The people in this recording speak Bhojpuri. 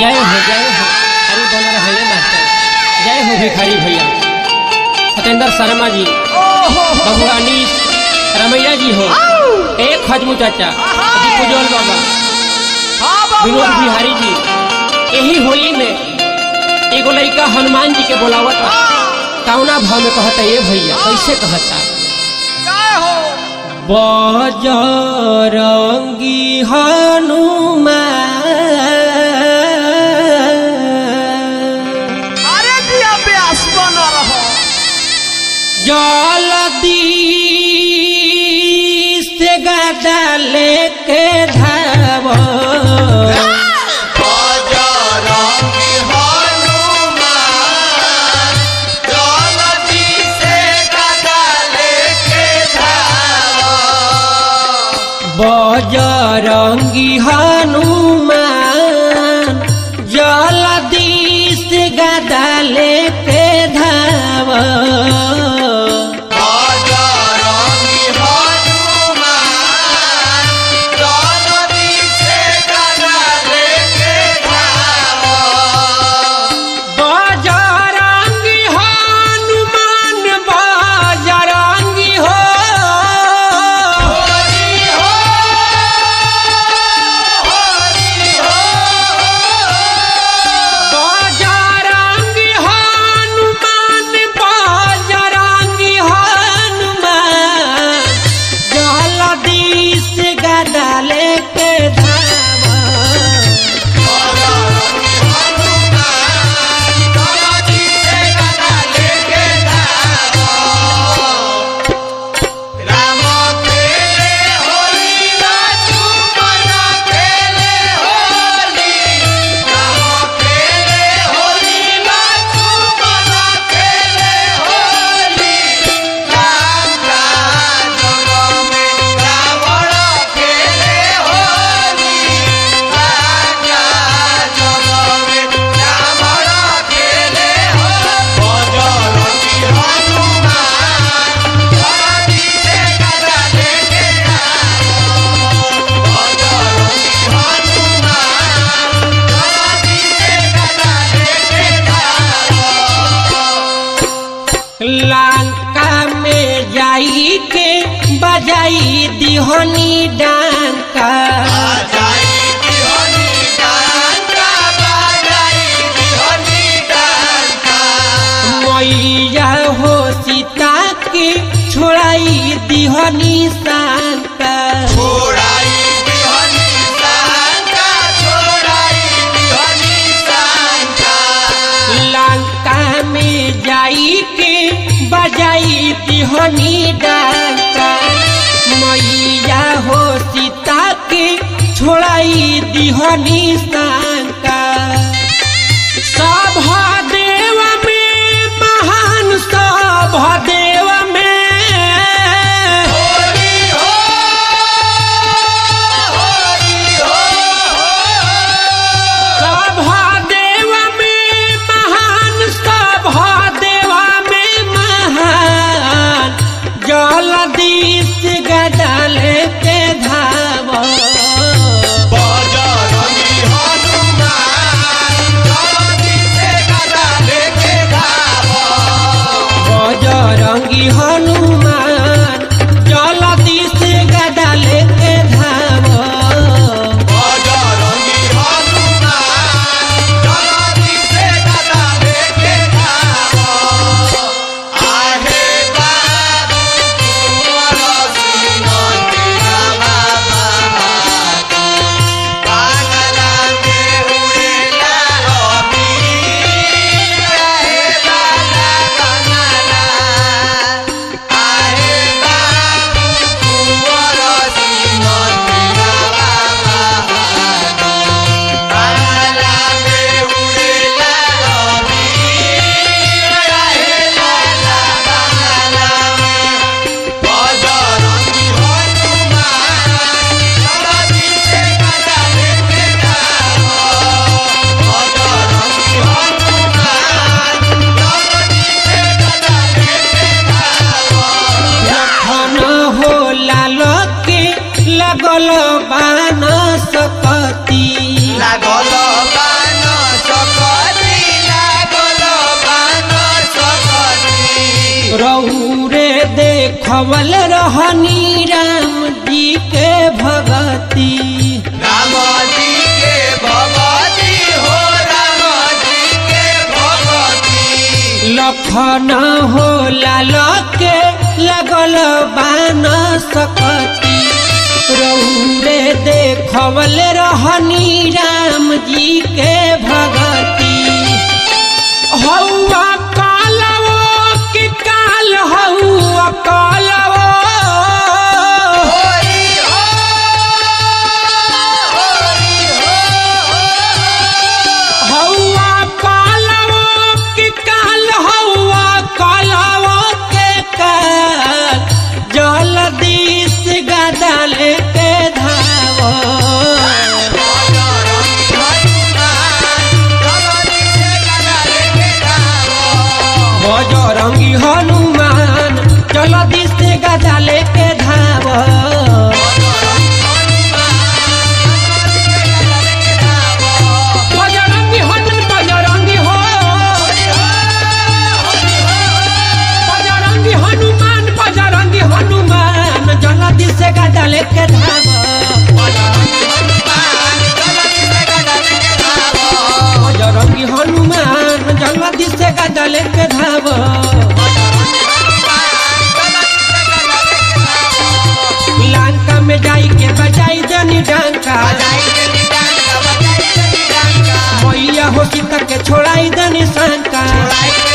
जय हो जय हो अरे बना रहे मास्टर जय हो भिखारी भैया सत्येंद्र शर्मा जी बाबू अनीस रमैया जी हो एक खजमू चाचा दीपुजोल बाबा विनोद बिहारी जी यही होली में एगो लड़का हनुमान जी के बोलावत कौना भाव में कहता ये भैया कैसे कहता बजरंगी हनुमान अरे दिया ब्यास बना रहो जलदी से गदा लेके धाव बजरंगी हनुमान जल्दी से गदा लेके धावो बजरंगी हनुमान जलदी से गदा लेके धाव बजरंगी हनुमान जल्दी से गदा लेके धावो बजरंगी हनुमान बजरंगी हो हरि हो हरि हो बजरंगी हनुमान बजरंगी हनुमान जलदी से गदा लेके धावा लंका में जाई के बजाई दिहनी डांका मैया हो सीता के छोड़ाई दिहनी सांका छोड़ाई बिहनी सांका छोड़ाई बिहनी सांका लंका में जाई के बजाई दिहनी डांका मैया हो सीता के छोड़ाई दिहनी सांका सभ देव में महान सभ देव में होरी हो होरी हो सभ देव में महान सभ देव में महान जलदीश गदल के धाव बजरंगी हनुमान देखवल रहनी राम जी के भगती राम जी के भगवती हो राम जी के भगवती लखन हो लाल के लगल बान सकती रौरे देखवल रहनी राम जी के भगती हौआ कालवो कि काल हौआ कालवो होरी हो होरी हो हौआ कालवो कि काल हौआ कालवो के काल जलदीस गदल के धावो बजरंगी हनुमान जलदीस गदल के धावो बजरंगी हनुमान बजरंगी हो बजरंगी हनुमान बजरंगी हनुमान जलदीस गदल के धावो बजरंगी हनुमान जल्दी से गदल के धाव लंका में जाई के बजाई जनी डंका मैया हो सीता के छोड़ाई दनी शंका